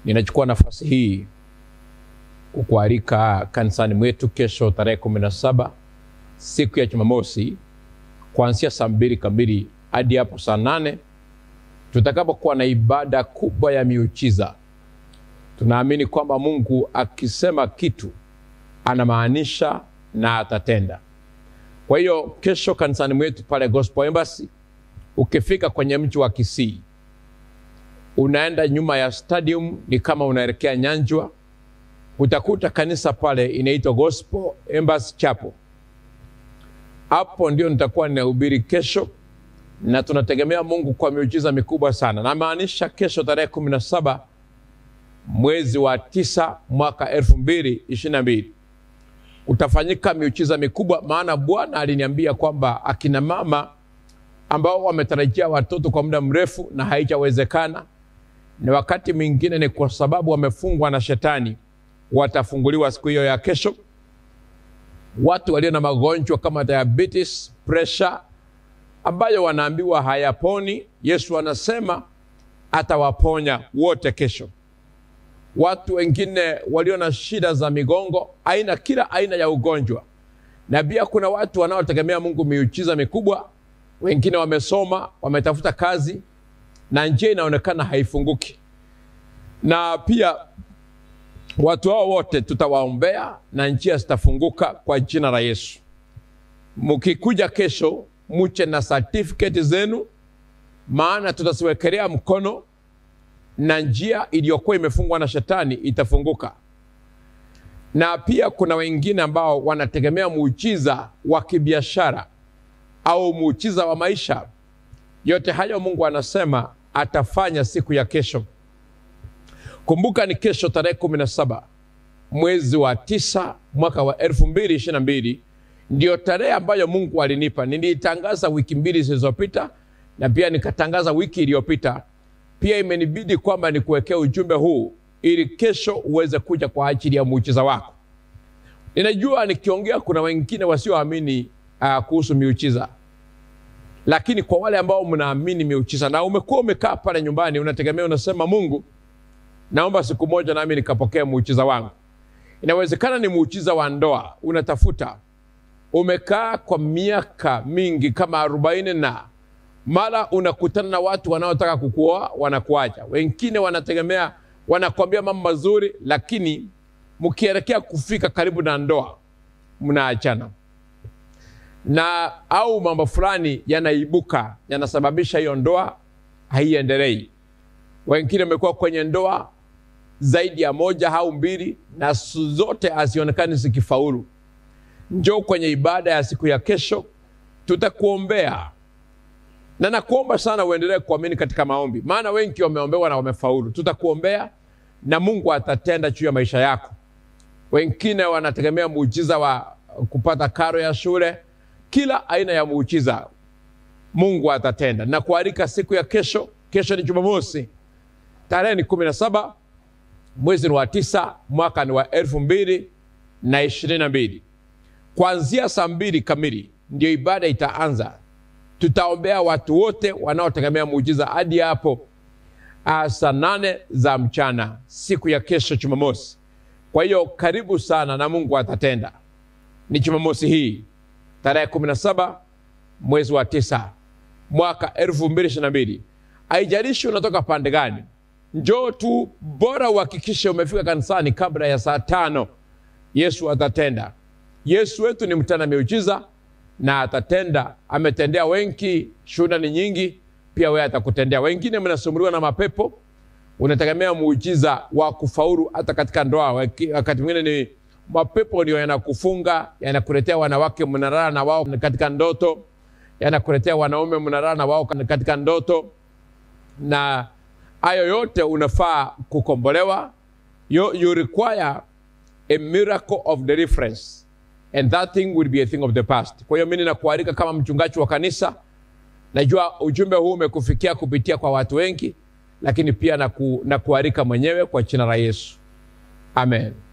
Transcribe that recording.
Ninachukua nafasi hii kukualika kanisani mwetu kesho tarehe kumi na saba siku ya Jumamosi kuanzia saa mbili kamili hadi hapo saa nane tutakapokuwa na ibada kubwa ya miujiza. Tunaamini kwamba Mungu akisema kitu anamaanisha na atatenda. Kwa hiyo kesho kanisani mwetu pale Gospel Embassy, ukifika kwenye mji wa Kisii unaenda nyuma ya stadium, ni kama unaelekea Nyanjwa, utakuta kanisa pale inaitwa Gospel Embassy Chapel. Hapo ndio nitakuwa ninahubiri kesho, na tunategemea Mungu kwa miujiza mikubwa sana. Namaanisha kesho tarehe kumi na saba mwezi wa tisa mwaka elfu mbili ishirini na mbili utafanyika miujiza mikubwa, maana Bwana aliniambia kwamba akina mama ambao wametarajia watoto kwa muda mrefu na haijawezekana, na wakati mwingine ni kwa sababu wamefungwa na shetani, watafunguliwa siku hiyo ya kesho. Watu walio na magonjwa kama diabetes, pressure ambayo wanaambiwa hayaponi, Yesu anasema atawaponya wote kesho. Watu wengine walio na shida za migongo, aina kila aina ya ugonjwa, na pia kuna watu wanaotegemea Mungu miujiza mikubwa. Wengine wamesoma, wametafuta kazi na njia inaonekana haifunguki, na pia watu hao wote tutawaombea na njia zitafunguka kwa jina la Yesu. Mkikuja kesho, muche na certificate zenu, maana tutaziwekelea mkono na njia iliyokuwa imefungwa na shetani itafunguka. Na pia kuna wengine ambao wanategemea muujiza wa kibiashara au muujiza wa maisha. Yote hayo Mungu anasema atafanya siku ya kesho. Kumbuka ni kesho tarehe kumi na saba mwezi wa tisa mwaka wa elfu mbili ishirini na mbili ndio tarehe ambayo Mungu alinipa. Niliitangaza wiki mbili zilizopita na pia nikatangaza wiki iliyopita. Pia imenibidi kwamba nikuwekea ujumbe huu ili kesho uweze kuja kwa ajili ya muujiza wako. Ninajua nikiongea kuna wengine wasioamini uh, kuhusu miujiza, lakini kwa wale ambao mnaamini miujiza na umekuwa umekaa pale nyumbani unategemea, unasema Mungu, naomba siku moja nami nikapokea muujiza wangu. Inawezekana ni muujiza wa ndoa, unatafuta, umekaa kwa miaka mingi kama arobaini na mara unakutana na watu wanaotaka kukuoa wanakuacha. Wengine wanategemea wanakwambia mambo mazuri, lakini mkielekea kufika karibu na ndoa mnaachana, na au mambo fulani yanaibuka yanasababisha hiyo ndoa haiendelei. Wengine wamekuwa kwenye ndoa zaidi ya moja au mbili, na zote hazionekani zikifaulu. Njoo kwenye ibada ya siku ya kesho, tutakuombea na nakuomba sana uendelee kuamini katika maombi, maana wengi wameombewa na wamefaulu. Tutakuombea na Mungu atatenda juu ya maisha yako. Wengine wanategemea muujiza wa kupata karo ya shule, kila aina ya muujiza Mungu atatenda. Na kualika siku ya kesho. Kesho ni Jumamosi, tarehe ni kumi na saba mwezi ni wa tisa mwaka ni wa elfu mbili na ishirini na mbili kuanzia saa mbili kamili ndio ibada itaanza tutaombea watu wote wanaotegemea muujiza hadi hapo saa nane za mchana siku ya kesho Jumamosi. Kwa hiyo karibu sana na Mungu atatenda. Ni Jumamosi hii tarehe kumi na saba mwezi wa tisa mwaka elfu mbili ishirini na mbili. Haijalishi unatoka pande gani, njoo tu, bora uhakikishe umefika kanisani kabla ya saa tano. Yesu atatenda. Yesu wetu ni mtenda miujiza na atatenda. Ametendea wengi, shuhuda ni nyingi. Pia wewe atakutendea. Wengine mnasumbuliwa na mapepo, unategemea muujiza wa kufaulu hata katika ndoa. Wakati mwingine ni mapepo ndio yanakufunga, yanakuletea wanawake mnalala na wao katika ndoto, yanakuletea wanaume mnalala na wao katika ndoto, na hayo yote unafaa kukombolewa. You, you require a miracle of deliverance and that thing will be a thing of the past. Kwa hiyo mimi ninakualika kama mchungaji wa kanisa, najua ujumbe huu umekufikia kupitia kwa watu wengi, lakini pia naku, nakualika mwenyewe kwa jina la Yesu, amen.